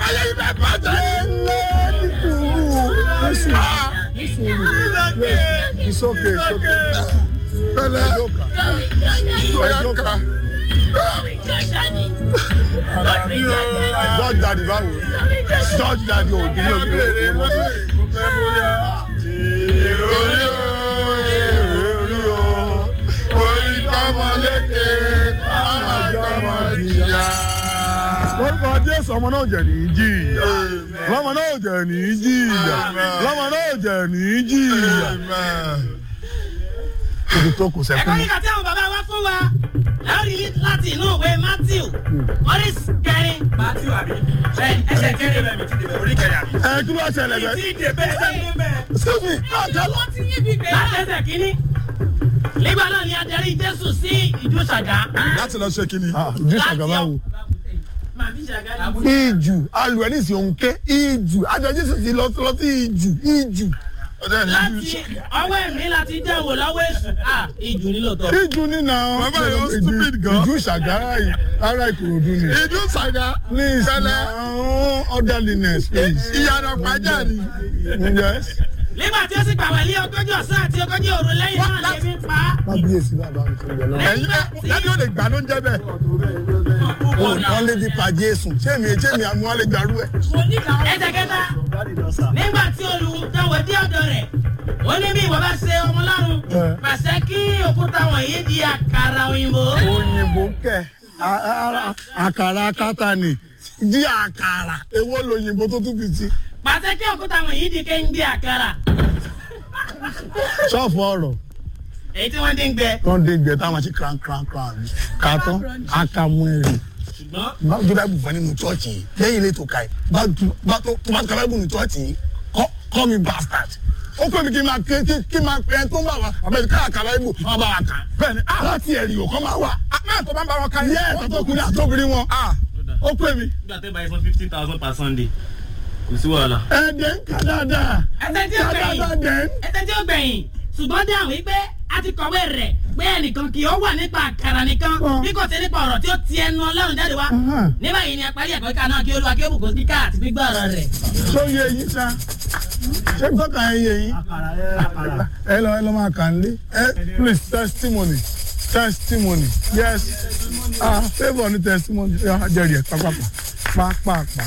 ayé yìí bẹ́ẹ̀ bàjẹ́. It's okay, it's okay. pẹ̀lẹ́ ọ̀yà ká. George Daddy báwo? George Daddy ò dín ní òbí rẹ̀. Orí o, orí o, orí tọmọ lékè, ọmọ tọmọ jìyà. Lórúkọ Jésù ọmọ náà jẹ̀ ní jìyà. Lọ́mọ náà jẹ̀ ní jìyà. Lọ́mọ náà jẹ̀ ní jìyà. Ibi tó kù sẹ́kún. ẹ̀kọ́ kíkà tí àwọn bàbá wa fún wa láti láti inú ìwé matthew orí kẹrin. matthew àbí ẹsẹ̀ kẹrin bẹ́ẹ̀ mi ti dìbò orí kẹrin àbí. Ẹ kí ló wá ṣẹlẹ̀ bẹ́ẹ̀? ti dìbò ẹsẹ̀ kẹrin bẹ́ẹ̀. Excuse me, àjálù. láti ẹsẹ̀ kínní. nígbà náà ni adarí jésù sí ìjú ṣàgá. Láti lọ ṣe kíni. Ìjú ṣàgàbá wo? màmí ṣàgá ni. Ìjù alù ẹ̀ nísìnyí òun ké ìjù àjọ Jésù ti lọ lọ sí ìjù ìjù. Ọjọ́ ìní láti ọwọ́ ẹ̀mí láti dẹ̀wò lọ́wọ́ èṣù. ah ìjù nílò tọ́. Ìjù nínà Bàbá yìí ó stupid gan. Ìjù ṣàgárá yìí ara Ìkòròdú ni. Ìdú Ṣàgá. Please Pẹ̀lẹ́. now orderliness please. Ìyànà pàjá ni. Yes. nígbà tí ó sì gbàwẹ̀ lé ogójì ọ̀sán àti ogójì òru lẹ́yìn náà lè fi pa á. Kábíyèsí bàbá mi tó yẹ lọ. Ẹ̀yin náà lẹ́ni ò lè gbà ló ń jẹ́ bẹ́ẹ̀. Wọ́n lé di pa Jésù. Ṣé mi ṣé mi àmú wọn lè gbàrú ẹ̀? ẹsẹ̀ kẹta nígbà tí olùdáwọ̀ dé ọ̀dọ̀ rẹ̀ ó ní bí ìwọ bá ṣe ọmọ lọ́rùn pàṣẹ kí òkúta wọ̀nyí di àkàrà òyìnbó. Òyìnbó kẹ̀ a- a- àkàrà akátá ni. Jí àkàrà èwo lòyìnbó tó tún fi sí. pàṣẹ kí òkúta wọ̀nyí di kéńgbé àkàrà Ṣọ́ọ̀fù ọ̀rọ̀. èyí tí wọ́n dín gbẹ. tó ń dé gbẹ táwọn ṣe kran kran kran kàtọ́ akamu ẹ̀rì bá tó bá bù fún nínú chọ́ọ̀chì yìí lẹ́yìn ilé tó ka yìí bá tó bá tó tó bá tó kábàbù nínú chọ́ọ̀chì yìí kọ́ kọ́ mi bastard ó pè mí kí n máa ké kí kí n máa pẹ́ tó ń bá wa àbẹ̀tí ká àkàrà ibò wọn bá wa kà bẹ́ẹ̀ni aláti ẹ̀rì ò kọ́ máa wà Máa tó bá ń bá wọn ká yẹ àtọkùnrin àtọkùnrin wọn ó pè mí nígbà tẹ́ báyìí fún fifty thousand per sunday kò sí wàhálà. ẹ̀ẹ́dẹ̀ ń kà dáadáa ẹsẹ̀ tí ó kà gbẹ̀yìn dáadáa dẹ̀ ẹsẹ̀ tí ó gbẹ̀yìn ṣùgbọ́n dáhùn wípé a ti kọ̀wé rẹ̀ pé ẹnìkan kì í ó wà nípa àkàrà nìkan bí kò sí nípa ọ̀rọ̀ tí ó ti ẹnu ọlọ́run jáde wá. ní báyìí ni a parí ẹ̀kọ́ kíkà náà kí olúwa kí ó bùkún kíkà àti gbígbọ́ ọ̀rọ̀ rẹ̀. tó yẹ yín sá ṣé tọ́ka ẹ yẹ yín ẹ lọ ẹ lọ máa kà ń lé ẹ please testimony testimony yes ah favour ní testimony ẹ jẹrìí ẹ pápápá pápápá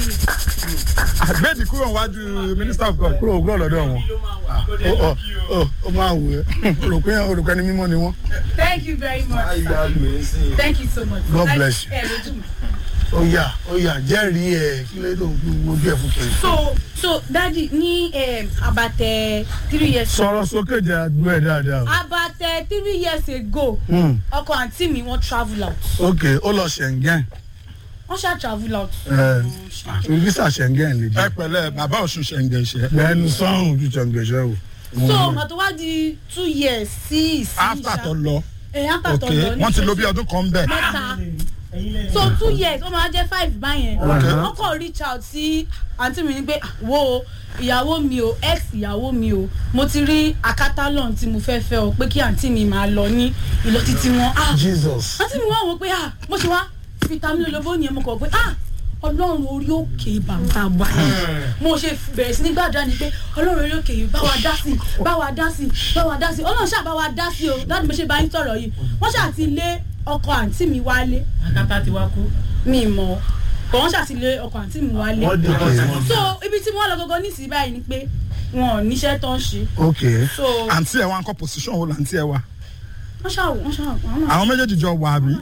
Àgbẹ̀dì kúrò wájú Minister of God. kúrò kúrò lọ́dọ̀ wọn ó ó ó ó máa wù ẹ́ olùkọ́ yẹn olùkọ́ ẹni mímọ́ ni wọ́n Thank you very much. Thank you so much. God bless you. Ẹ lójú mi. ó yà ó yà jẹ́rìí ẹ̀ kí ló dé òun gbogbo ẹ̀ fún kiri. So so daddy ní um, abatẹ three years sọ̀rọ̀ sókè jẹ́ àdúrà ẹ̀ dáadáa o. abatẹ three years ago Hmm, ọkọ àǹtí mi wọ́n travel out ok ó lọ Schengen wọ́n ṣá travel out. ẹ̀ àfi visa Schengen lè Ẹ jẹ́ pẹ̀lẹ́ bàbá Ọ̀ṣun ṣẹ̀ǹgẹ̀ ṣẹ̀. lẹ́nu sọ́run ju Schengen o. so ọ̀nà tó wá di two years sí ìsìn After tó lọ. ẹ̀ after tó Ok lọ ní wọ́n ti lo bí ọdún kan bẹ́ẹ̀. mẹ́ta so two years ó máa jẹ́ five báyẹn wọ́n kàn reach out sí àǹtí mi ní pé "Ah, wo o, ìyàwó mi o ex ìyàwó mi o mo ti rí akátálọ̀n tí mo fẹ́ fẹ́ o pé kí àǹtí mi máa lọ ní ìlọ títí wọn ah Jesus. àǹtí mi wá wò pé ah mo ṣe wá fitamin olóbó yẹn mo kọ̀ pé ah ọlọ́run orí òkè bàbá wa yìí mo ṣe bẹ̀rẹ̀ sí ní gbàdúrà ni pé ọlọ́run orí òkè yìí bá wa dá sí bá wa dá sí bá wa dá sí ọlọ́run ṣáà bá wa dá sí o láti mo ṣe bá yín sọ̀rọ̀ yìí wọ́n ṣáà ti lé ọkọ àǹtí mi wálé akátá ti wá kú. mi mọ̀ kò wọ́n ṣáà ti lé ọkọ àǹtí mi wálé wọ́n dé ọ̀sán. so ibi tí wọ́n lọ gọ́gọ́ nísìnyí báyìí ni pé wọn ò níṣẹ́ tó ń ṣe ok so Àǹtí ẹ̀ wá ń kọ́ position wo làǹtí ẹ̀ wá? wọ́n ṣáà wọ́n ṣáà wọ́n náà Àwọn méjèèjì jọ wà àbí?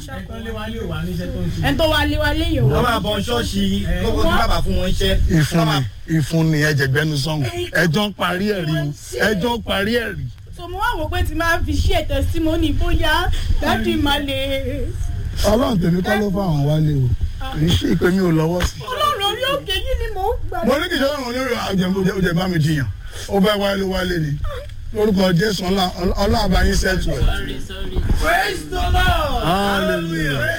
ẹni tó wálé wálé yòó wọ́n máa bọ ṣọ́ọ̀ṣì kókó tí bàbá fún wọn iṣẹ́. ìfúnni ìfúnni ẹ̀jẹ̀gbẹ́nu sọ́hún ẹjọ́ ń parí ẹ̀rí o ẹjọ́ ń parí ẹ̀rí. so mo wá wò pé tí máa fi ṣe testimony bóyá dájú máa lè ọlọ́run tèmi kọ́ ló fà wọ́n wálé o kì í ṣe ìpè mi ò lọ́wọ́ sí. ọlọ́run orí òkè yìí ni mò ń gbà. mo ní kì í ṣe ọlọ́run onírò àjẹmọ́jẹ ọjẹ bá mi jiyàn ó fẹ́ wálé wálé ni lórúkọ jésù ọlá ọlá àbáyín sẹ́tù ẹ̀. sorry sorry. hallelujah